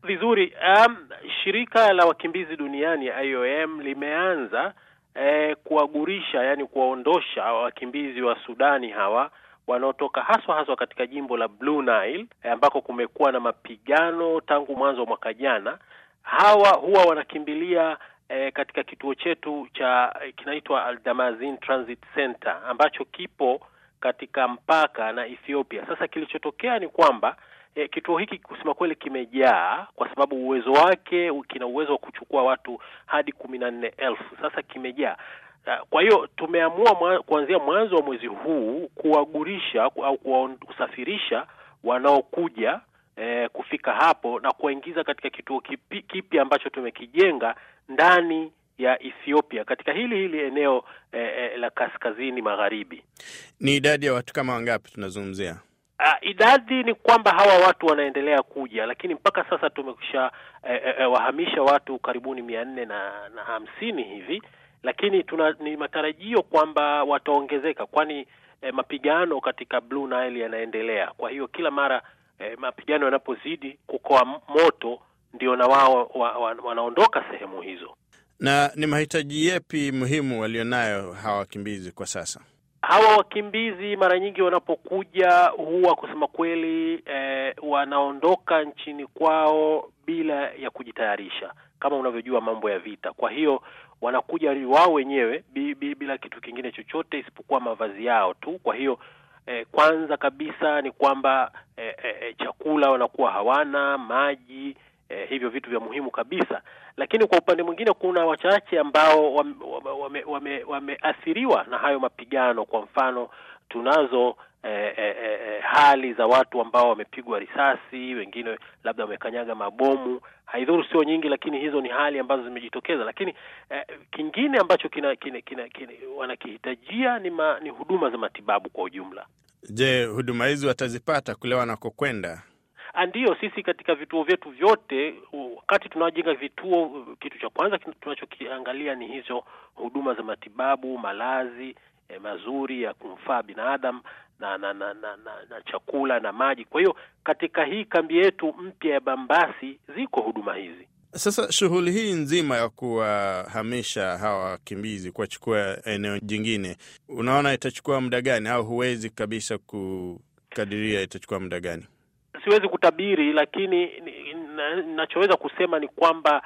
Vizuri. Um, shirika la wakimbizi duniani IOM limeanza eh, kuwagurisha, yani kuwaondosha wakimbizi wa Sudani hawa wanaotoka haswa haswa katika jimbo la Blue Nile eh, ambako kumekuwa na mapigano tangu mwanzo wa mwaka jana. Hawa huwa wanakimbilia eh, katika kituo chetu cha kinaitwa Aldamazin Transit Center ambacho kipo katika mpaka na Ethiopia. Sasa kilichotokea ni kwamba E, kituo hiki kusema kweli kimejaa kwa sababu uwezo wake kina uwezo wa kuchukua watu hadi kumi na nne elfu. Sasa kimejaa. Kwa hiyo tumeamua mwa, kuanzia mwanzo wa mwezi huu kuwagurisha au kusafirisha wanaokuja e, kufika hapo na kuwaingiza katika kituo kipi, kipi ambacho tumekijenga ndani ya Ethiopia katika hili hili eneo e, e, la kaskazini magharibi. Ni idadi ya watu kama wangapi tunazungumzia? Uh, idadi ni kwamba hawa watu wanaendelea kuja, lakini mpaka sasa tumekwisha eh, eh, wahamisha watu karibuni mia nne na, na hamsini hivi, lakini tuna ni matarajio kwamba wataongezeka, kwani eh, mapigano katika Blue Nile yanaendelea. Kwa hiyo kila mara eh, mapigano yanapozidi kukoa moto, ndio na wao wa, wa, wanaondoka sehemu hizo. Na ni mahitaji yepi muhimu walionayo hawa wakimbizi kwa sasa? Hawa wakimbizi mara nyingi wanapokuja huwa kusema kweli eh, wanaondoka nchini kwao bila ya kujitayarisha, kama unavyojua mambo ya vita. Kwa hiyo wanakuja wao wenyewe bi, bi, bila kitu kingine chochote isipokuwa mavazi yao tu. Kwa hiyo eh, kwanza kabisa ni kwamba eh, eh, chakula wanakuwa hawana, maji eh, hivyo vitu vya muhimu kabisa lakini kwa upande mwingine kuna wachache ambao wameathiriwa wame, wame, wame na hayo mapigano. Kwa mfano tunazo eh, eh, eh, hali za watu ambao wamepigwa risasi, wengine labda wamekanyaga mabomu. Haidhuru sio nyingi, lakini hizo ni hali ambazo zimejitokeza. Lakini eh, kingine ambacho kina, kina, kina, kina wanakihitajia ni, ma, ni huduma za matibabu kwa ujumla. Je, huduma hizi watazipata kule wanakokwenda? Ndiyo, sisi katika vituo vyetu vyote, wakati tunaojenga vituo, kitu cha kwanza tunachokiangalia ni hizo huduma za matibabu, malazi eh, mazuri ya kumfaa binadamu na na, na, na, na na chakula na maji. Kwa hiyo katika hii kambi yetu mpya ya Bambasi ziko huduma hizi. Sasa shughuli hii nzima ya kuwahamisha hawa wakimbizi kuwachukua eneo jingine, unaona itachukua muda gani, au huwezi kabisa kukadiria itachukua muda gani? Siwezi kutabiri, lakini ninachoweza kusema ni kwamba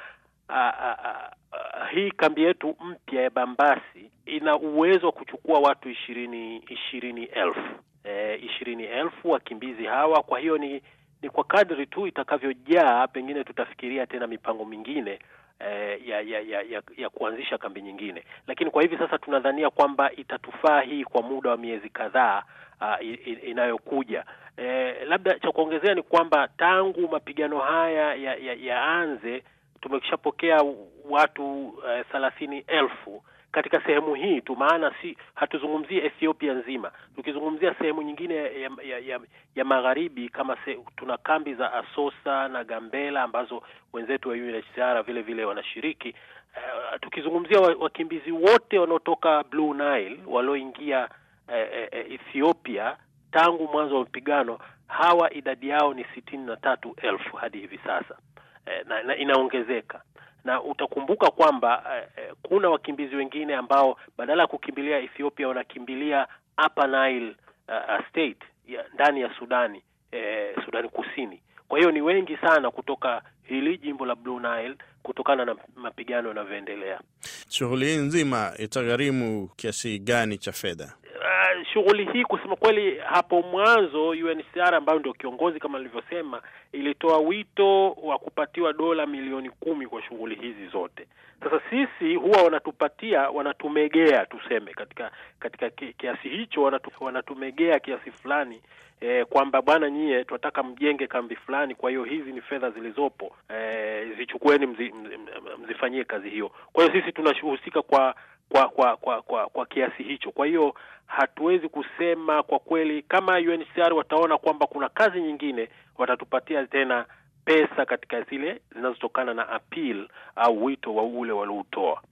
hii kambi yetu mpya ya Bambasi ina uwezo wa kuchukua watu ishirini ishirini elfu e, ishirini elfu wakimbizi hawa. Kwa hiyo ni ni kwa kadri tu itakavyojaa, pengine tutafikiria tena mipango mingine e, ya, ya, ya, ya, ya kuanzisha kambi nyingine, lakini kwa hivi sasa tunadhania kwamba itatufaa hii kwa muda wa miezi kadhaa uh, inayokuja. Eh, labda cha kuongezea ni kwamba tangu mapigano haya yaanze ya, ya tumeshapokea watu thelathini uh, elfu katika sehemu hii tu, maana si hatuzungumzie Ethiopia nzima, tukizungumzia sehemu nyingine ya, ya, ya, ya magharibi kama se, tuna kambi za Asosa na Gambela ambazo wenzetu wa UNHCR vile vile wanashiriki. Uh, tukizungumzia wakimbizi wote wanaotoka Blue Nile walioingia uh, uh, Ethiopia tangu mwanzo wa mapigano hawa idadi yao ni sitini na tatu elfu hadi hivi sasa e, na, na inaongezeka na utakumbuka kwamba e, kuna wakimbizi wengine ambao badala ya kukimbilia Ethiopia wanakimbilia Upper Nile uh, state ya, ndani ya Sudani e, Sudani Kusini. Kwa hiyo ni wengi sana kutoka hili jimbo la Blue Nile kutokana na mapigano yanavyoendelea. Shughuli hii nzima itagharimu kiasi gani cha fedha? Uh, shughuli hii kusema kweli, hapo mwanzo UNHCR ambayo ndio kiongozi kama nilivyosema, ilitoa wito wa kupatiwa dola milioni kumi kwa shughuli hizi zote. Sasa sisi huwa wanatupatia, wanatumegea tuseme, katika katika kiasi hicho wanatu, wanatumegea kiasi fulani eh, kwamba bwana, nyie tunataka mjenge kambi fulani, kwa hiyo hizi ni fedha zilizopo, eh, zichukueni mzi, mzifanyie kazi hiyo. Kwa hiyo sisi tunahusika kwa kwa kwa kwa kwa kwa kiasi hicho. Kwa hiyo hatuwezi kusema kwa kweli, kama UNHCR wataona kwamba kuna kazi nyingine, watatupatia tena pesa katika zile zinazotokana na appeal au wito wa ule walioutoa.